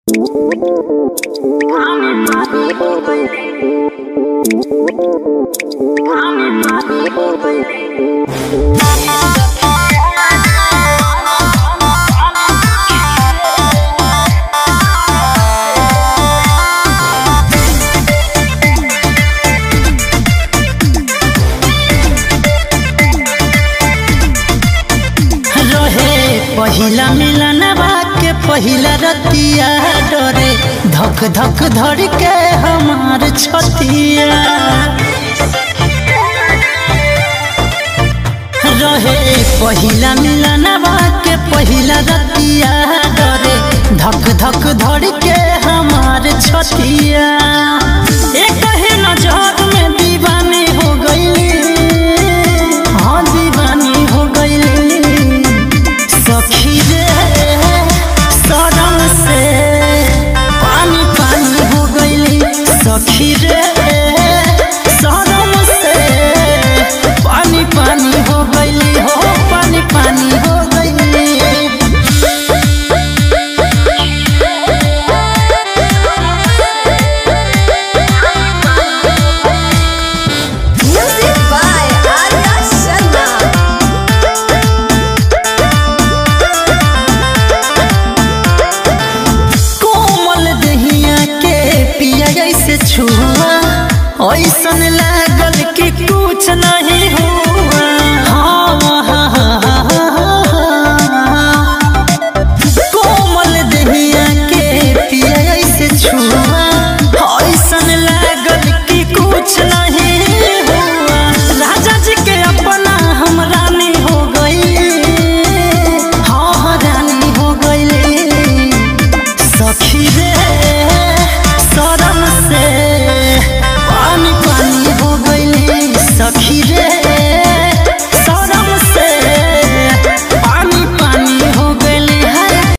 रहे पहिला मिलन के पहिला रतिया डरे धक धक धर के हमार छतिया रहे पहिला मिलन के पहिला रतिया डरे धक धक धर के हमार छतिया एक ही नजर में दीवानी हो गई हाँ दीवानी हो गई सखी रे सरम से पानी पानी हो गईली सखी रे सरम से पानी पानी हो गईली हो पानी पानी हो गईली Music by Arya Sharma. कोमल दहिया के पिया जैसे छुआ ऐसन लागल कि कुछ नहीं हुआ